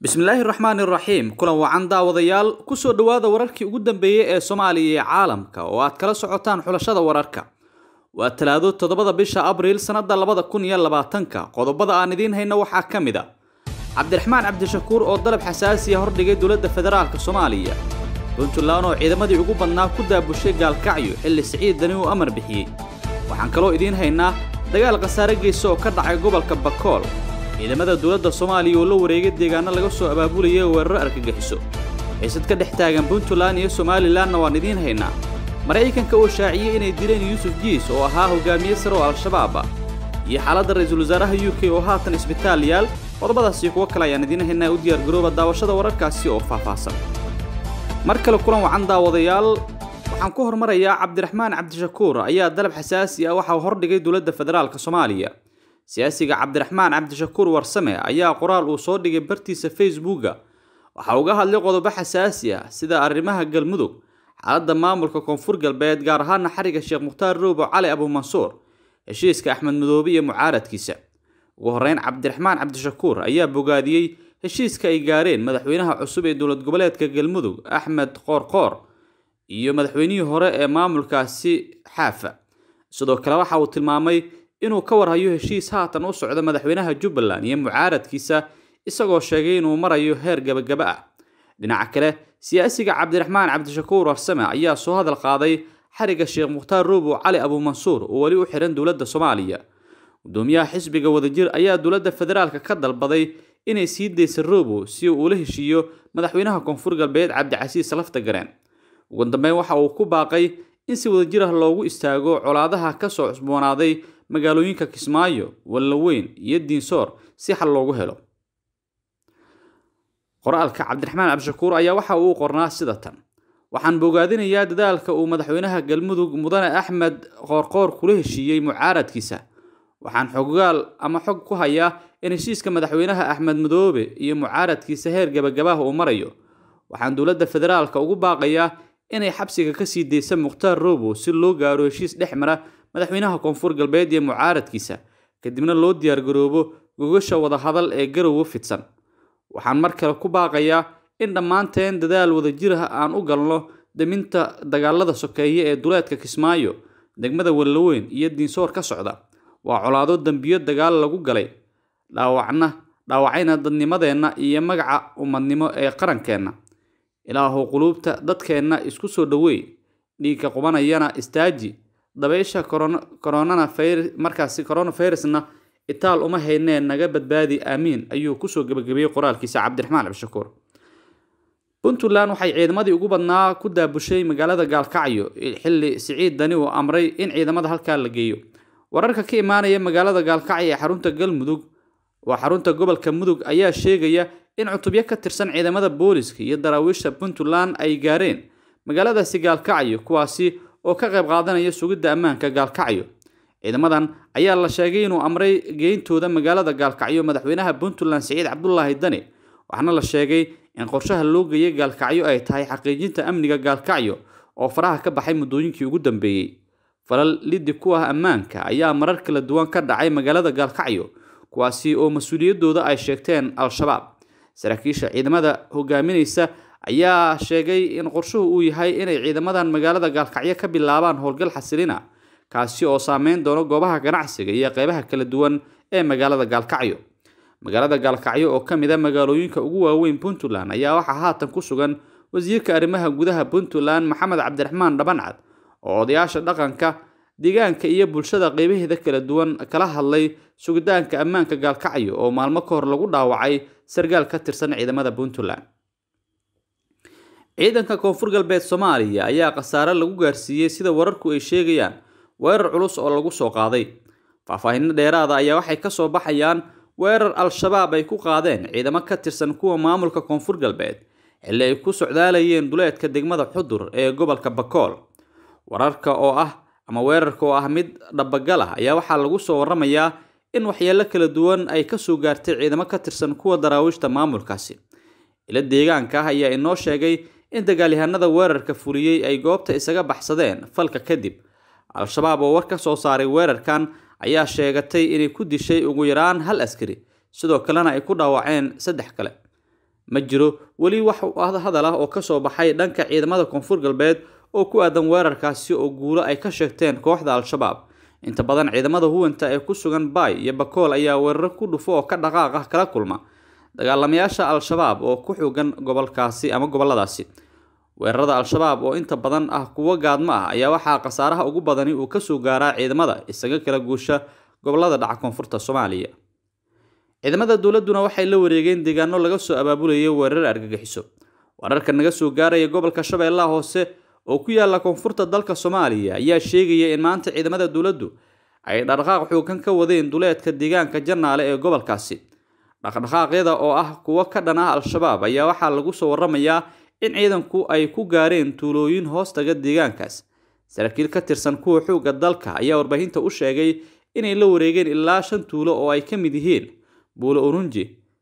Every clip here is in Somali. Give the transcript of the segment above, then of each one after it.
bismillaahi raxmaani raxiim kulan wacan daawadayaal kusoo dhowaada wararkii ugu dambeeyey ee soomaaliya iyo caalamka oo aad kala socotaan xulashada wararka waa talaado toddobada bisha abriil sannada labada kun iyo labaatanka qodobada aan idiin hayno waxaa ka mid a cabdiraxmaan cabdishakuur oo dalab xasaasiya hordhigay dowladda federaalk soomaaliya puntland oo ciidamadii ugu badnaa ku daabushay gaalkacyo xilli siciid dani uu amar bixiyey waxaan kaloo idiin haynaa dagaal khasaare geysa oo ka dhacay gobolka bakool ciidamada dowladda soomaaliya oo la wareegay deegaano laga soo abaabulayay weeraro argagixiso xiisad ka dhex taagan puntland iyo somalilanna waan idiin haynaa maraykanka oo shaaciyey inay dileen yuusuf jiis oo ahaa hogaamiye sare oo al-shabaab ah iyo xaaladda ra-iisul wasaaraha u k oo haatan isbitaal yaal qodobadaasi kuwo kale ayaan idiin haynaa u diyaargarooba daawashada wararkaasi oo faahfaahsan mar kale kulan wacan daawadayaal waxaan ku hormarayaa cabdiraxmaan cabdishakuur ayaa dalab xasaasi ah waxa uu hordhigay dowladda federaalk soomaaliya siyaasiga cabdiraxmaan cabdishakuur warsame ayaa qoraal uu soo dhigay bartiisa facebooka waxa uga hadlay qodobo xasaasi ah sida arrimaha galmudug xaaladda maamulka koonfur galbeed gaar ahaana xariga sheekh mukhtaar roobo cali abuumansuur heshiiska axmed madoobe iyo mucaaradkiisa ugu horreyn cabdiraxmaan cabdishakuur ayaa bogaadiyey heshiiska ay gaareen madaxweynaha cusub ee dowlad goboleedka galmudug axmed qoorqoor iyo madaxweynihii hore ee maamulkaasi xaafa sidoo kale waxa uu tilmaamay inuu ka warhayo heshiis haatan u socda madaxweynaha jubbaland iyo mucaaradkiisa isagoo sheegay inuu marayo heer gabagaba ah dhinaca kale siyaasiga cabdiraxmaan cabdishakuur warsame ayaa soo hadal qaaday xariga sheekh mukhtaar roobo cali abuumansuur oo weli u xihan dowladda soomaaliya gudoomiyaha xisbiga wadajir ayaa dowladda federaalk ka dalbaday inay sii daysa roobo si uu ula heshiiyo madaxweynaha koonfur galbeed cabdicasiis lafta gareen ugu dambeyn waxa uu ku baaqay in si wadajir ah loogu istaago colaadaha kasoo cusboonaaday magaalooyinka kismaayo wallaweyn iyo diinsoor si xal loogu helo qoraalka cabdiraxmaan cabdishakuur ayaa waxa uu qornaa sida tan waxaan bogaadinayaa dadaalka uu madaxweynaha galmudug mudane axmed qoorqoor kula heshiiyey mucaaradkiisa waxaan xoggaal ama xog ku hayaa in heshiiska madaxweynaha axmed madoobe iyo mucaaradkiisa heer gabagabaha uu marayo waxaan dowladda federaalka ugu baaqayaa inay xabsiga kasii daysa mukhtaar roobo si loo gaaro heshiis dhex mara madaxweynaha koonfur galbeed iyo mucaaradkiisa kadibna loo diyaargaroobo gogasha wadahadal ee garowe fidsan waxaan mar kale ku baaqayaa in dhammaanteen dadaal wadajir ah aan u galno daminta dagaalada sokeeye ee duleedka kismaayo degmada wallaweyn iyo diinsoor ka socda waa colaado dembiyo dagaal lagu galay dhaawacna dhaawacayna dadnimadeenna iyo magaca ummadnimo ee qarankeenna ilaahu quluubta dadkeenna isku soo dhoweey dhiigka qubanayana istaaji dabaysha koronana markaasi coronavirusna itaal uma haynee naga badbaadi aamiin ayuu kusoo gebagabeeyey qoraalkiisa cabdiraxmaan cabdishakuur puntland waxay ciidamadii ugu badnaa ku daabushay magaalada gaalkacyo xilli siciid dani uu amray in ciidamada halkaa la geeyo wararka ka imaanaya magaalada gaalkacyo ee xarunta galmudug waa xarunta gobolka mudug ayaa sheegaya in cutubyo ka tirsan ciidamada booliska iyo daraawiisha puntland ay gaareen magaaladaasi gaalkacyo kuwaasi oo ka qayb qaadanaya sugidda ammaanka gaalkacyo ciidamadan ayaa la sheegay inuu amray geyntooda magaalada gaalkacyo madaxweynaha puntland siciid cabdulaahi dani waxaana la sheegay in qorshaha loo geeyay gaalkacyo ay tahay xaqiijinta amniga gaalkacyo oo faraha ka baxay muddooyinkii ugu dambeeyey falal liddi ku ah ammaanka ayaa marar kala duwan ka dhacay magaalada gaalkacyo kuwaasi oo mas-uuliyaddooda ay sheegteen al-shabaab saraakiisha ciidamada hogaaminaysa ayaa sheegay in qorshuhu uu yahay inay ciidamadan magaalada gaalkacyo ka bilaabaan howlgal xasilina kaasi oo saameyn doono goobaha ganacsiga iyo qeybaha kala duwan ee magaalada gaalkacyo magaalada gaalkacyo oo ka mid a magaalooyinka ugu waaweyn puntland ayaa waxaa haatan ku sugan wasiirka arrimaha gudaha puntland maxamed cabdiraxmaan dhabancad oo odayaasha dhaqanka deegaanka iyo bulshada qeybaheeda kala duwan kala hadlay sugitaanka ammaanka gaalkacyo oo maalmo ka hor lagu dhaawacay sargaal ka tirsan ciidamada puntland ciidanka koonfur galbeed soomaaliya ayaa khasaare lagu gaarsiiyey sida wararku ay sheegayaan weerar culus oo lagu soo qaaday faahfaahinno dheeraada ayaa waxay kasoo baxayaan weerar al-shabaab ay ku qaadeen ciidamo ka tirsan kuwa maamulka koonfur galbeed xilli ay ku socdaalayeen duleedka degmada xudur ee gobolka bakool wararka oo ah ama weerarka oo ah mid dhabagal ah ayaa waxaa lagu soo waramayaa in waxyeelo kala duwan ay kasoo gaartay ciidamo ka tirsan kuwa daraawiishta maamulkaasi ila deegaanka ah ayaa inoo sheegay in dagaalyahanada weerarka fuliyey ay goobta isaga baxsadeen falka kadib al-shabaab oo war ka soo saaray weerarkan ayaa sheegatay inay ku dishay ugu yaraan hal askari sidoo kalena ay ku dhaawaceen saddex kale ma jiro weli wax hadal ah oo kasoo baxay dhanka ciidamada koonfur galbeed oo ku aadan weerarkaasi oo guulo ay ka sheegteen kooxda al-shabaab inta badan ciidamada huwanta ee ku sugan baay iyo bakool ayaa weeraro ku dhufo oo ka dhaqaaq ah kala kulma dagaalamayaasha al-shabaab oo ku xogan gobolkaasi ama goboladaasi weerarada al-shabaab oo inta badan ah kuwo gaadmo ah ayaa waxaa khasaaraha ugu badani uu kasoo gaaraa ciidamada isaga kala guusha gobolada dhaca koonfurta soomaaliya ciidamada dowladuna waxay la wareegeen deegaano laga soo abaabulayay weerar argagixiso wararka naga soo gaaraya gobolka shabeellaha hoose oo ku yaala koonfurta dalka soomaaliya ayaa sheegaya in maanta ciidamada dowladdu ay dhaqdhaqaaq xoogan ka wadeen duleedka deegaanka janaale ee gobolkaasi dhaqdhaqaaqyada oo ah kuwo ka dhan ah al-shabaab ayaa waxaa lagu soo waramayaa in ciidanku ay ku gaareen tuulooyin hoostaga deegaankaas saraakiil ka tirsan kuwa xoogga dalka ayaa warbaahinta u sheegay inay la wareegeen ilaa shan tuulo oo ay ka mid yihiin buulo urunji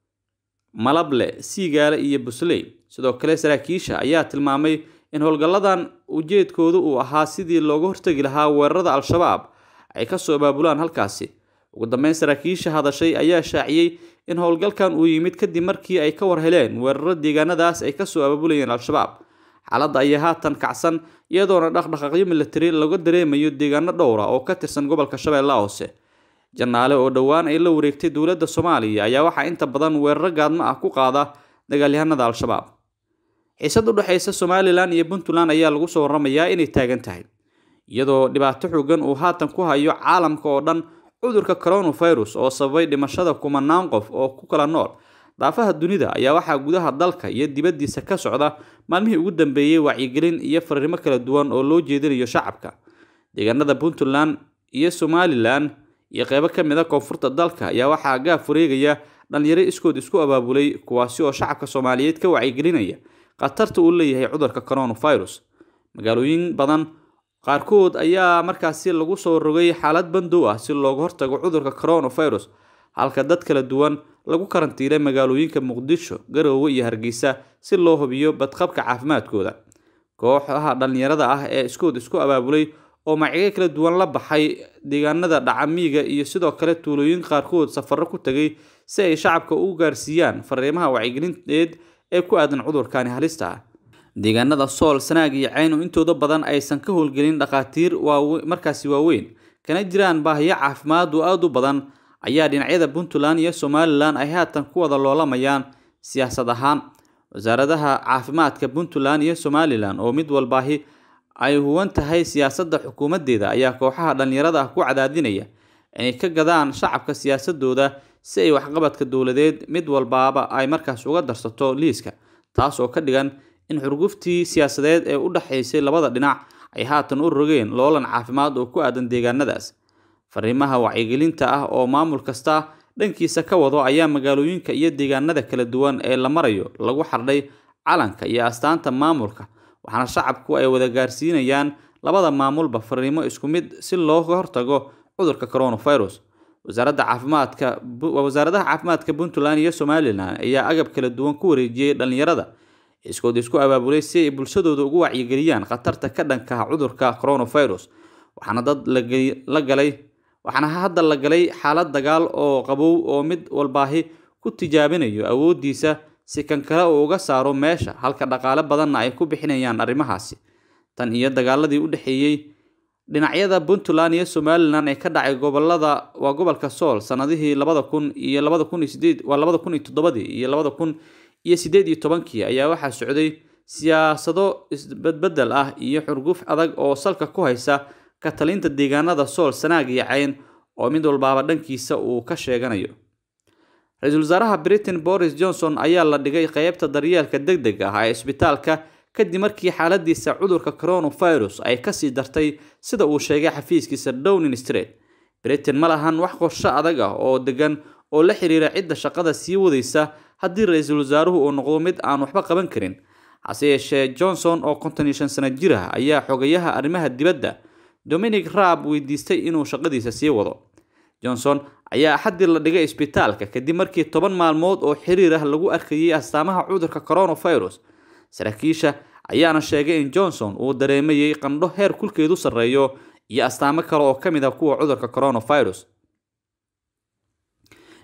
malable siigaale iyo busley sidoo kale saraakiisha ayaa tilmaamay in howlgalladan ujeedkoodu uu ahaa sidii looga hortegi lahaa weerarada al-shabaab ay kasoo abaabulaan halkaasi ugu dambeyn saraakiisha hadashay ayaa shaaciyey in howlgalkan uu yimid kadib markii ay ka war heleen weeraro deegaanadaas ay kasoo abaabulayeen al-shabaab xaaladda ayaa haatan kacsan iyadoona dhaqdhaqaaqyo militari laga dareemayo deegaano dhowra oo ka tirsan gobolka shabeellaha hoose janaale oo dhowaan ay la wareegtay dowladda soomaaliya ayaa waxaa inta badan weeraro gaadmo ah ku qaada dagaalyahanada al-shabaab xiisad u dhexaysa somalilan iyo puntland ayaa lagu soo waramayaa inay taagan tahay iyadoo dhibaato xoogan uu haatan ku hayo caalamka oo dhan cudurka coronavirus oo sababay dhimashada kumanaan qof oo ku kala nool daafaha dunida ayaa waxaa gudaha dalka iyo dibaddiisa ka socda maalmihii ugu dambeeyey wacyigelin iyo fariimo kala duwan oo loo jeedinayo shacabka deegaanada puntland iyo somalilan iyo qeybo ka mid a koonfurta dalka ayaa waxaa gaaf wareegaya dhalinyaro iskood isku abaabulay kuwaasi oo shacabka soomaaliyeed ka wacyigelinaya khatarta uu leeyahay cudurka coronavirus magaalooyin badan qaarkood ayaa markaasi lagu soo rogay xaalad bandow ah si looga hortago cudurka coronavirus halka dad kala duwan lagu karantiilay magaalooyinka muqdisho garoowe iyo hargeysa si loo hubiyo badqabka caafimaadkooda kooxaha dhalinyarada ah ee iskood isku abaabulay oo magacyo kala duwan la baxay deegaanada dhacamiiga iyo sidoo kale tuulooyin qaarkood safarro ku tegay si ay shacabka u gaarsiiyaan fariimaha wacyigelinteed ee ku aadan cudurkani halista ah deegaanada sool sanaag iyo cayn oo intooda badan aysan ka howlgelin dhakhaatiir markaasi waaweyn kana jiraan baahiyo caafimaad oo aada u badan ayaa dhinacyada puntland iyo somalilan ay haatan ku wada loolamayaan siyaasad ahaan wasaaradaha caafimaadka puntland iyo somalilan oo mid walbaahi ay huwan tahay siyaasadda xukuumadeeda ayaa kooxaha dhalinyarada ah ku cadaadinaya inay ka gadaan shacabka siyaasadooda si ay waxqabadka dowladeed mid walbaaba ay markaas uga darsato liiska taas oo ka dhigan in xurguftii siyaasadeed ee u dhexaysay labada dhinac ay haatan u rogeen loolan caafimaad oo ku aadan deegaanadaas fariimaha wacyigelinta ah oo maamul kasta dhankiisa ka wado ayaa magaalooyinka iyo deegaanada kala duwan ee la marayo lagu xardhay calanka iyo astaanta maamulka waxaana shacabku ay wada gaarsiinayaan labada maamulba fariimo isku mid si looga hortago cudurka coronavirus wasaaradda caafimaadka wasaaradaha caafimaadka puntland iyo somalilan ayaa agab kala duwan ku wareejiyey dhalinyarada iskood isku abaabulay si ay bulshadooda ugu wacyigeliyaan khatarta ka dhankaha cudurka coronavirus waxaana dad la galay waxaana hadda la galay xaalad dagaal oo qabow oo mid walbaahi ku tijaabinayo awoodiisa si kan kale uu uga saaro meesha halka dhaqaale badanna ay ku bixinayaan arrimahaasi tan iyo dagaaladii u dhexeeyey dhinacyada puntland iyo somalilan ee ka dhacay gobolada waa gobolka sool sanadihii labada kun iyo labada kun iyo sideed waa labada kun iyo toddobadii iyo labada kun iyo sideed iyo tobankii ayaa waxaa socday siyaasado isbedbedel ah iyo xurguf adag oo salka ku haysa ka talinta deegaanada sool sanaag iyo cayn oo mid walbaaba dhankiisa uu ka sheeganayo ra-iisul wasaaraha britain boris johnson ayaa la dhigay qeybta daryeelka deg deg ah ee isbitaalka kadib markii xaaladiisa cudurka coronavirus ay kasii dartay sida uu sheegay xafiiskiisa downing street britain ma lahan wax qorsho adag ah oo degan oo la xiriira cidda shaqada sii wadaysa haddii ra-iisul wasaaruhu uu noqdo mid aan waxba qaban karin hase yeeshee johnson oo konton iyo shan sano jir ah ayaa xogayaha arrimaha dibadda dominic raab weydiistay inuu shaqadiisa sii wado johnson ayaa axaddii la dhigay isbitaalka kadib markii toban maalmood oo xiriir ah lagu arkayay astaamaha cudurka coronavirus saraakiisha ayaana sheegay in johnson uu dareemayay qandho heer kulkeedu sarreeyo iyo astaamo kale oo ka mid ah kuwa cudurka coronavirus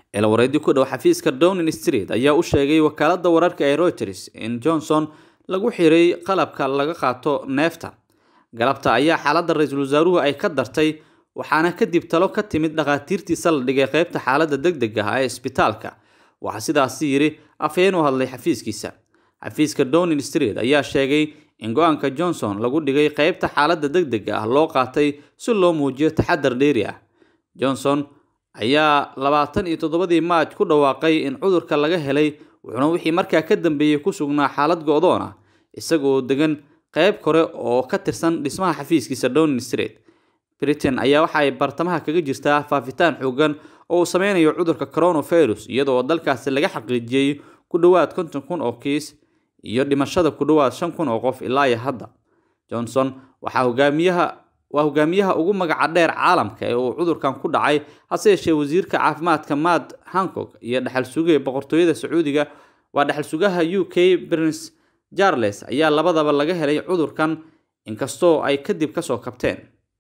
eelawareedyo ku dhow xafiiska downing street ayaa u sheegay wakaaladda wararka ee reuters in johnson lagu xiray qalabka laga qaato neefta galabta ayaa xaaladda ra-iisul wasaaruhu ay ka dartay waxaana kadib talo ka timid dhakhaatiirtiisa la dhigay qeybta xaaladda degdega ah ee isbitaalka waxaa sidaasi yidhi afhayeen u hadlay xafiiskiisa xafiiska downing street ayaa sheegay in go-aanka johnson lagu dhigay qeybta xaaladda degdega ah loo qaatay si loo muujiyo taxadar dheeri ah johnson ayaa labaatan iyo toddobadii maaj ku dhawaaqay in cudurka laga helay wuxuuna wixii markaa ka dambeeyey ku sugnaa xaalad go-doon ah isagoo degan qeyb kore oo ka tirsan dhismaha xafiiskiisa downing street britain ayaa waxa ay bartamaha kaga jirtaa faafitaan xoogan oo uu sameynayo cudurka coronavirus iyadoo dalkaasi laga xaqiijiyey ku dhowaad konton kun oo kiis iyo dhimashada ku dhowaad shan kun oo qof ilaa iyo hadda johnson waxaa hogaamiyaha waa hogaamiyaha ugu magaca dheer caalamka ee uu cudurkan ku dhacay hase yeeshee wasiirka caafimaadka matt hancock iyo dhexal sugaya boqortooyada sacuudiga waa dhexal sugaha u k prince charles ayaa labadaba laga helay cudurkan inkastoo ay kadib kasoo kabteen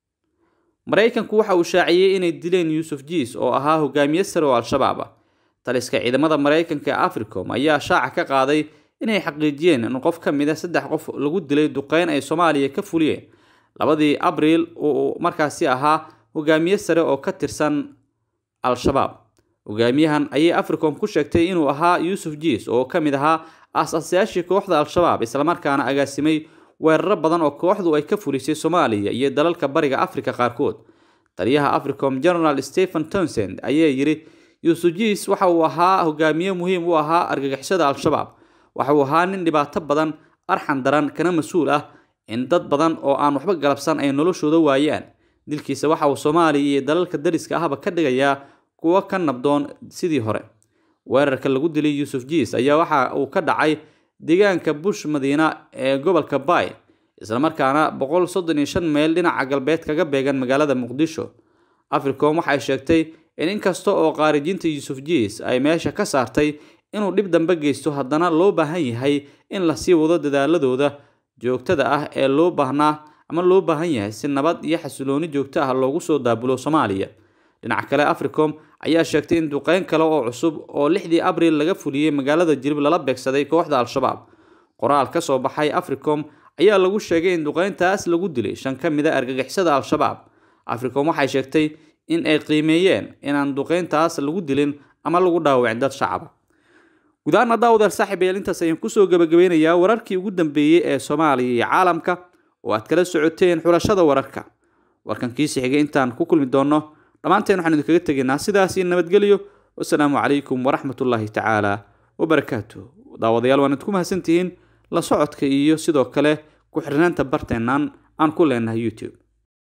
maraykanku waxa uu shaaciyey inay dileen yuusuf jiis oo ahaa hogaamiye sare oo al-shabaab ah taliska ciidamada maraykanka ee africom ayaa shaaca ka qaaday inay xaqiijiyeen in qof ka mid a saddex qof lagu dilay duqeyn ay soomaaliya ka fuliyeen labadii abriil uu markaasi ahaa hogaamiye sare oo ka tirsan al-shabaab hogaamiyahan ayay africom ku sheegtay inuu ahaa yuusuf jiis oo ka mid ahaa aas-aasayaashii kooxda al-shabaab islamarkaana agaasimay weeraro badan oo kooxdu ay ka fulisay soomaaliya iyo dalalka bariga afrika qaarkood taliyaha africom general stephen townsend ayaa yidhi yuusuf jiis waxa uu ahaa hogaamiye muhiim u ahaa argagixisada al-shabaab waxa uu ahaa nin dhibaato badan arxan daran kana mas-uul ah in dad badan oo aan waxba galabsan ay noloshooda waayaan dilkiisa waxa uu soomaaliya iyo dalalka dariska ahba ka dhigayaa kuwo ka nabdoon sidii hore weerarka lagu dilay yuusuf jiis ayaa waxa uu ka dhacay deegaanka bush madiina ee gobolka bay islamarkaana boqol soddon iyo shan meyl dhinaca galbeed kaga beegan magaalada muqdisho africom waxay sheegtay in inkasta oo qaarijiinta yuusuf jiis ay meesha ka saartay inuu dhib dambe geysto haddana loo baahan yahay in lasii wado dadaaladooda joogtada ah ee loo baahnaa ama loo baahan yahay si nabad iyo xasilooni joogto ah loogu soo daabulo soomaaliya dhinaca kale africom ayaa sheegtay in duqeyn kale oo cusub oo lixdii abriil laga fuliyey magaalada jirib lala beegsaday kooxda al-shabaab qoraal ka soo baxay africom ayaa lagu sheegay in duqeyntaas lagu dilay shan ka mid a argagixisada al-shabaab africom waxay sheegtay in ay qiimeeyeen inaan duqeyntaas lagu dilin ama lagu dhaawacin dad shacaba gudahaan daawadaal saaxiib ayaal intaas ayaan kusoo gabagabeynayaa wararkii ugu dambeeyey ee soomaaliya iyo caalamka oo aad kala socoteen xulashada wararka warkan kiisi xigay intaan ku kulmi doonno dhammaanteen waxaan idinkaga tegaynaa sidaas iyo nabadgelyo wasalaamu calaykum waraxmatullaahi tacaala wabarakaatu daawadayaal waan idinku mahadsantihiin la socodka iyo sidoo kale ku xirnaanta barteennan aan ku leenahay youtube